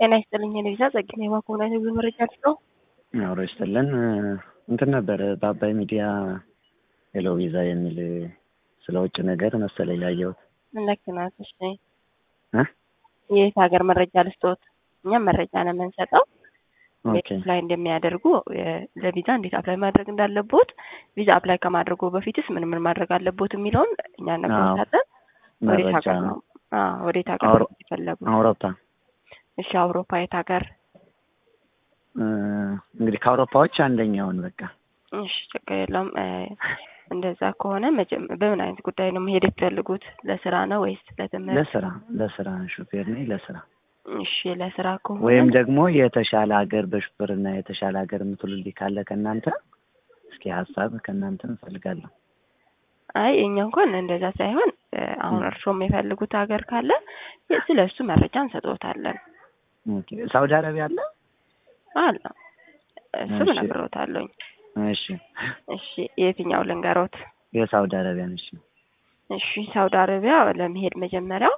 ጤና ይስጥልኝ የልጅ ጸግና የማኮና የህዝብ መረጃ ነው። አብሮ ይስጥልን። እንትን ነበር በአባይ ሚዲያ ሄሎ ቪዛ የሚል ስለ ውጭ ነገር መሰለኝ ያየሁት። ልክ ናት። እሺ እ የት ሀገር መረጃ ልስጦት? እኛም መረጃ ነው የምንሰጠው ኦኬ አፕላይ እንደሚያደርጉ ለቪዛ እንዴት አፕላይ ማድረግ እንዳለቦት፣ ቪዛ አፕላይ ከማድረጉ በፊትስ ምን ምን ማድረግ አለቦት የሚለውን እኛ ነግሮታለን። ወዴት መረጃ ሀገር ነው? አዎ ወዴት ሀገር አውሮ- ነው የፈለጉ? አውሮፓ እሺ አውሮፓ የት ሀገር? እ፣ እንግዲህ ከአውሮፓዎች አንደኛውን በቃ እሺ ችግር የለውም። እ፣ እንደዛ ከሆነ መጀመ በምን አይነት ጉዳይ ነው መሄድ የፈለጉት? ለስራ ነው ወይስ ለትምህርት? ለስራ ለስራ ሹፌር ነኝ ለስራ እሺ ለስራ ከሆነ ወይም ደግሞ የተሻለ ሀገር በሹፌርና የተሻለ ሀገር የምትሉልኝ ካለ ከእናንተ እስኪ ሀሳብ ከእናንተ እንፈልጋለሁ። አይ እኛ እንኳን እንደዛ ሳይሆን እ፣ አሁን ም። እርስዎ የሚፈልጉት ሀገር ካለ ስለ እሱ መረጃ እንሰጥዎታለን። ኦኬ ሳውዲ አረቢያ አለ? አለ እሱም እሺ። እነግርዎታለሁኝ። እሺ እሺ የትኛው ልንገሮት? የሳውዲ አረቢያን እሺ እሺ ሳውዲ አረቢያ ለመሄድ መጀመሪያው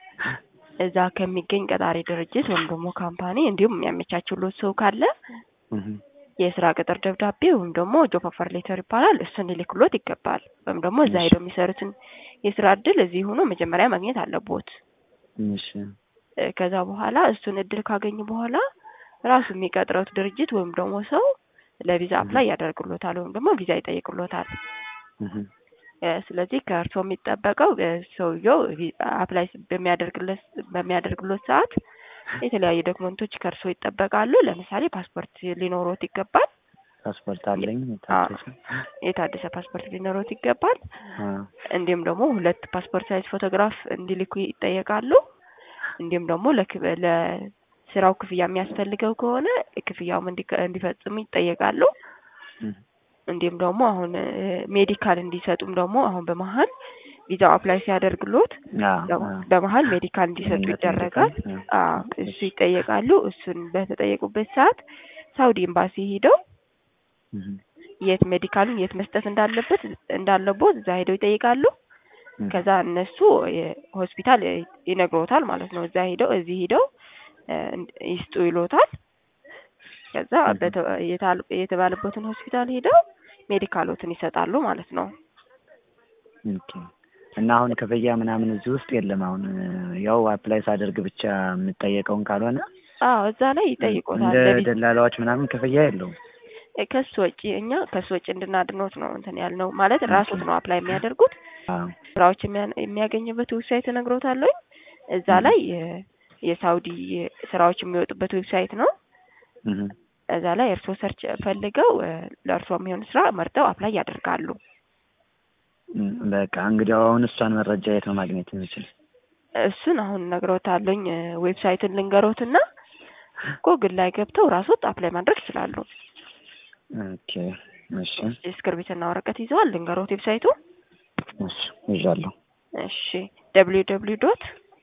እዛ ከሚገኝ ቀጣሪ ድርጅት ወይም ደግሞ ካምፓኒ እንዲሁም የሚያመቻችሎት ሰው ካለ እህ፣ የስራ ቅጥር ደብዳቤ ወይም ደግሞ ጆብ ኦፈር ሌተር ይባላል። እሱን ሊልክሎት ይገባል። ወይም ደግሞ እዛ እሺ። ሄደው የሚሰሩትን የስራ እድል እዚህ ሆኖ መጀመሪያ ማግኘት አለቦት። እሺ እ፣ ከዛ በኋላ እሱን እድል ካገኙ በኋላ ራሱ የሚቀጥረውት ድርጅት ወይም ደግሞ ሰው ለቪዛ አፕላይ ያደርግሎታል ወይም ደግሞ ቪዛ ይጠይቅሎታል። እህ፣ እ፣ ስለዚህ ከእርስዎ የሚጠበቀው እ፣ ሰውየው ቪ- አፕላይ በሚያደርግለት በሚያደርግሎት ሰዓት የተለያዩ ዶክመንቶች ከእርስዎ ይጠበቃሉ። ለምሳሌ ፓስፖርት ሊኖሮት ይገባል። ፓስፖርት አለኝ የታደሰ። የታደሰ ፓስፖርት ሊኖሮት ይገባል። አ፣ እንዲሁም ደግሞ ሁለት ፓስፖርት ሳይዝ ፎቶግራፍ እንዲልኩ ይጠየቃሉ። እንዲሁም ደግሞ ለክ- ለስራው ክፍያ የሚያስፈልገው ከሆነ ክፍያውም እንዲከ- እንዲፈጽሙ ይጠየቃሉ። እህ፣ እንዲሁም ደግሞ አሁን እ፣ ሜዲካል እንዲሰጡም ደግሞ አሁን በመሀል ቪዛው አፕላይ ሲያደርግሎት አ፣ በ- አ፣ በመሀል ሜዲካል እንዲሰጡ ምክንያት ይደረጋል። ሜዲካል፣ አ እሱ ይጠየቃሉ። እሱን በተጠየቁበት ሰዓት ሳውዲ ኤምባሲ ሄደው እህ፣ የት ሜዲካሉን የት መስጠት እንዳለበት እንዳለቦት እዛ ሄደው ይጠይቃሉ። እህ፣ ከዛ እነሱ ሆስፒታል ይነግሮታል ማለት ነው። እዛ ሄደው እዚህ ሄደው እ፣ ይስጡ ይሎታል። ከዛ እህ። በተ- የታል- የተባለበትን ሆስፒታል ሄደው ሜዲካሎትን ይሰጣሉ ማለት ነው። ኦኬ። እና አሁን ክፍያ ምናምን እዚህ ውስጥ የለም። አሁን ያው አፕላይ ሳደርግ ብቻ የምጠየቀውን ካልሆነ አዎ እዛ ላይ ይጠይቆታል። እንደ ለቪዛ ደላላዎች ምናምን ክፍያ የለውም። ከሱ ወጪ እኛ ከሱ ወጪ እንድናድኖት ነው እንትን ያልነው ማለት ራሶት ነው አፕላይ የሚያደርጉት አዎ። ስራዎች የሚያ- የሚያገኝበት ዌብሳይት እነግሮታለሁ። እዛ እህ። ላይ የ- የሳውዲ ስራዎች የሚወጡበት ዌብሳይት ነው። እህ፣ እዛ ላይ እርስዎ ሰርች ፈልገው እ፣ ለእርስዎ የሚሆን ስራ መርጠው አፕላይ ያደርጋሉ። እም፣ በቃ እንግዲህ አሁን እሷን መረጃ የት ነው ማግኘት የምችል? እሱን አሁን እነግሮታለሁኝ። እ፣ ዌብሳይቱን ልንገሮትና ጎግል ላይ ገብተው ራሶት አፕላይ ማድረግ ይችላሉ። ኦኬ። እሺ እስክርቢትና ወረቀት ይዘዋል? ልንገሮት ዌብሳይቱ። እሺ ይዣለሁ። እሺ ደብሊው ደብሊው ዶት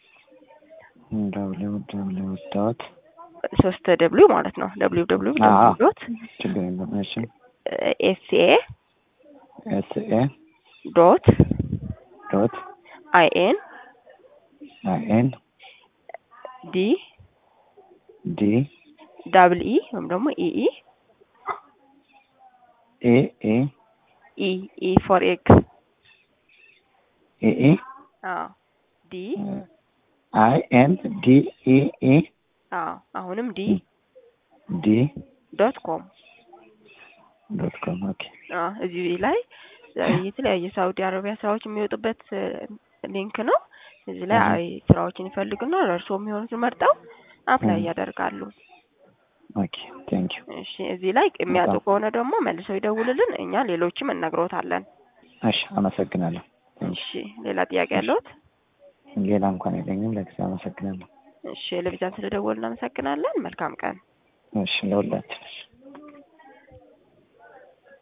ደብሊው ደብሊው ዶት ሶስት ደብሊው ማለት ነው። ደብሊው ደብሊው አዎ። ዶት ችግር የለም። እሺ ኤስኤ ኤስ ኤ ዶት ዶት አይኤን አይ ኤን ዲ ዲ ዳብል ኢ ወይም ደግሞ ኢኢ ኤ ኤ ኢ ኢ ፎር ኤግ ኤ ኤ አዎ ዲ አይ ኤን ዲ ኢ ኢ አዎ አሁንም ዲ ዲ ዶት ኮም ዶት ኮም ኦኬ። አዎ እዚህ ላይ የተለያየ ሳውዲ አረቢያ ስራዎች የሚወጡበት እ፣ ሊንክ ነው። እዚህ ላይ እህ። አይ ስራዎችን ይፈልጉና ለእርስዎ የሚሆኑትን መርጠው አፕላይ እህ። ያደርጋሉ። ኦኬ ቴንክ ዩ። እሺ እዚህ ላይ የሚያጡ በጣም። ከሆነ ደግሞ መልሰው ይደውልልን፣ እኛ ሌሎችም እነግሮታለን። እሺ አመሰግናለሁ። እሺ ሌላ ጥያቄ ያለዎት? ሌላ እንኳን የለኝም። ለጊዜው አመሰግናለሁ። እሺ ለቪዛን ስለደወሉ እናመሰግናለን። መልካም ቀን። እሺ ለሁላችን